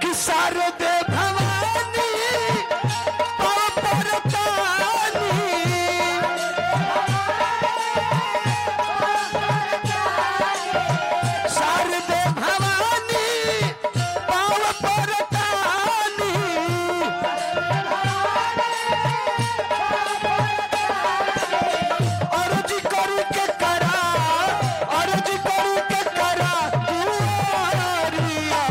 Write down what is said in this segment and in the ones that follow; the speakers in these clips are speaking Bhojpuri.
कि शारदे भवानी परतानी शारदे भवानी पाव परतानी अर्ज करू के करा अर्ज करू के करा दुआरिया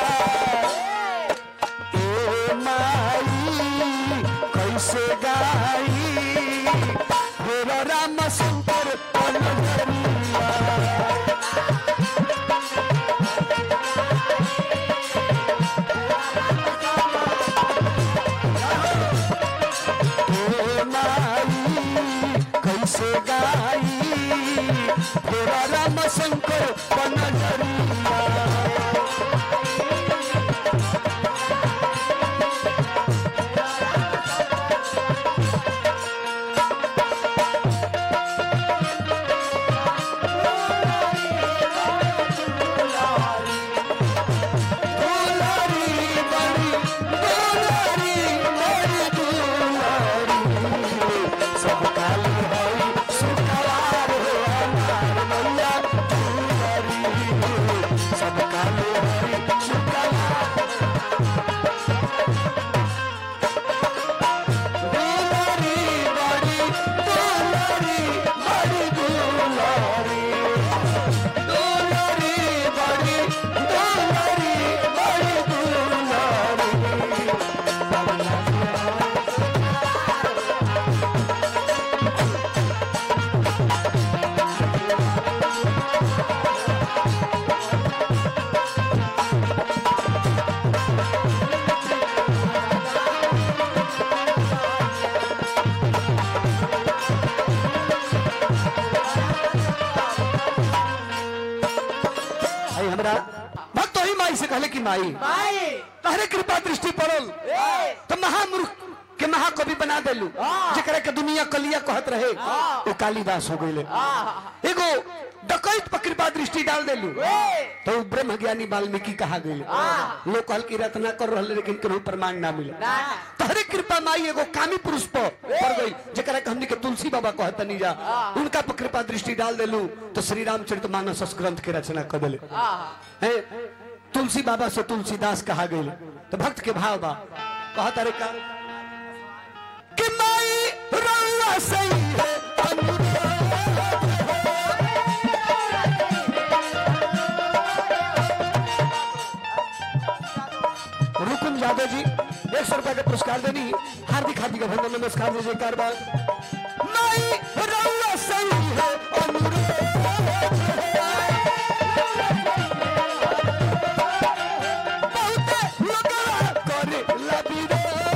ए माई कैसे गाई हेरो राम शंकर पलवरिया ए माई कैसे गाई हेरो राम शंकर पलवरिया दुलारी बड़ी दुलारी बड़ी दुलारी सब काली हई सुखवार हो हमार मैया दुलारी सब काली हई सुखवार दुलारी बड़ी दुलारी बड़ी दुलारी दुलारी बड़ी दुलारी बड़ी दुलारी आई हमरा भक्त ही माई से कहले कि माई माई तहरे कृपा दृष्टि पड़ल ए तो महामूर्ख के महाकवि बना देलू जेकरा के दुनिया कलिया कहत रहे वो कालिदास हो गईले एगो डकैत पर कृपा दृष्टि डाल देलू तो वो ब्रह्म ज्ञानी वाल्मीकि कहा गईले लोग कहल कि रत्ना कर रहले लेकिन केहू प्रमाण ना मिले ना। तहरे कृपा माई एगो कामी पुरुष पर पड़ गई जेकरा के हमनी के तुलसी बाबा कहत नहीं जा उनका पर कृपा दृष्टि डाल देलू तो श्री रामचरित मानस ग्रंथ के रचना कर देले हैं तुलसी बाबा से तुलसीदास कहा गई तो भक्त के भाव बा कहा तारे का कि माई रउआ सही है रुकुम यादव जी एक सौ रुपए का पुरस्कार देनी हार्दिक हार्दिक अभिनंदन नमस्कार दीजिए कारबार माई रउआ सही है अनुरोध बहुते लोगवा करे लबिरोध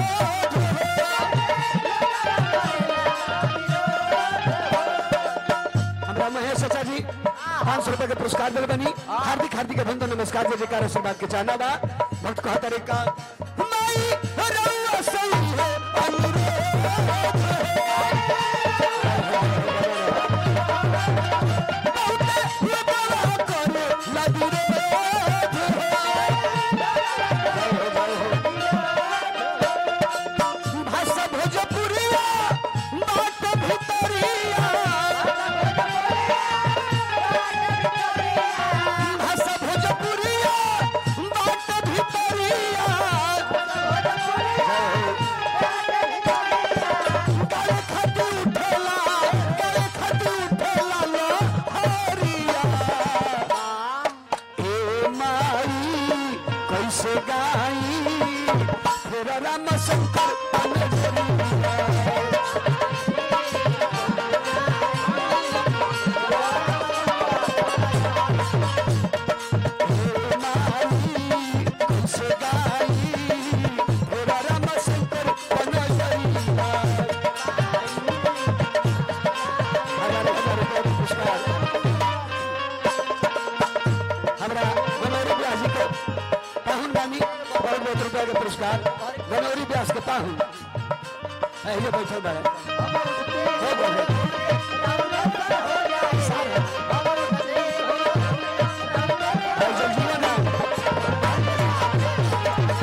हमरा महेश चाचा जी पाँच सौ रुपए के पुरस्कार दिल बनी हार्दिक हार्दिक अभिनंदन नमस्कार जय जयकार आशीर्वाद के चाहना बा भक्त कहा तरीका माई रउआ सही है बहुते लोगवा करे लबिरोध भाषा भोजपुरिया बात भितरिया भाषा भोजपुरिया बात भितरिया काले खटू उठेला काले खटू उठेला लो हरिया ए माई कैसे गाई फिर राम शंकर अनजरिया पुरस्कार गनौरी व्यास के पाहुन अहिए बैठल बा हो गए भाई जगजीवन राम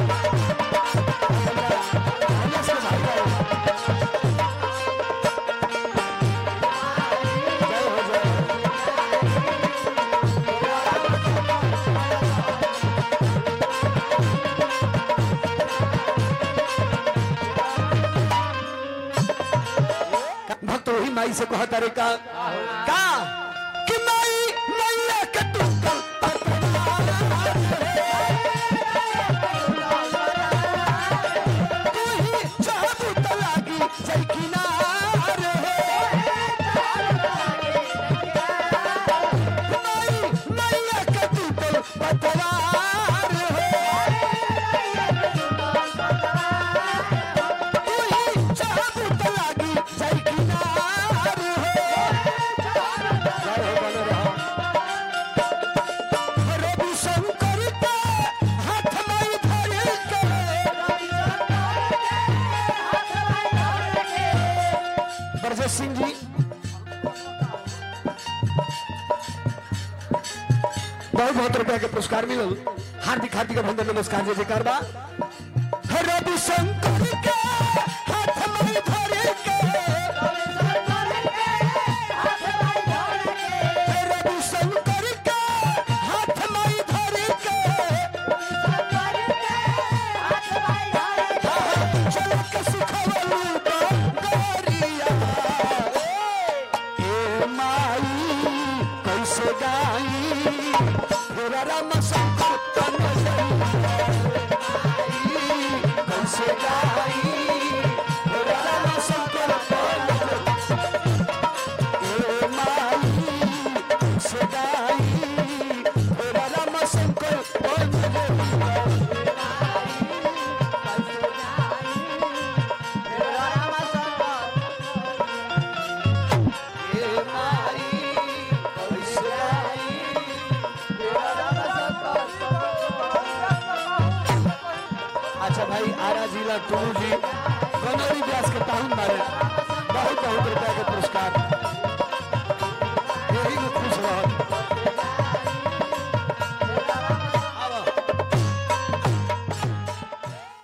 माई से कहता रे का का कि माई मैया के टूटल तू ही चाहबू त लागी जई किनार माई मैया के टूटल पतवार तू ही चाहबू त लागी जई किनार रवि शंकर के हाथ में धर के ब्रजेश सिंह जी बहुत बहुत रुपया के पुरस्कार मिलल हार्दिक हार्दिक अभिनंदन नमस्कार जय जयकार बा रवि शंकर के हाथ में धर के रवि शंकर के हाथ में धर के चल के सुखवलू गोरिया ए माई कैसे गाई फेरा राम शंकर तन कैसे गाई फेरा राम शंकर तन ए माई कैसे गाई फेरा राम शंकर तन ए माई कैसे गाई अच्छा भाई आरा जिला टूलू जी कनौरी व्यास के ताहुन बारे बहुत बहुत रुपया के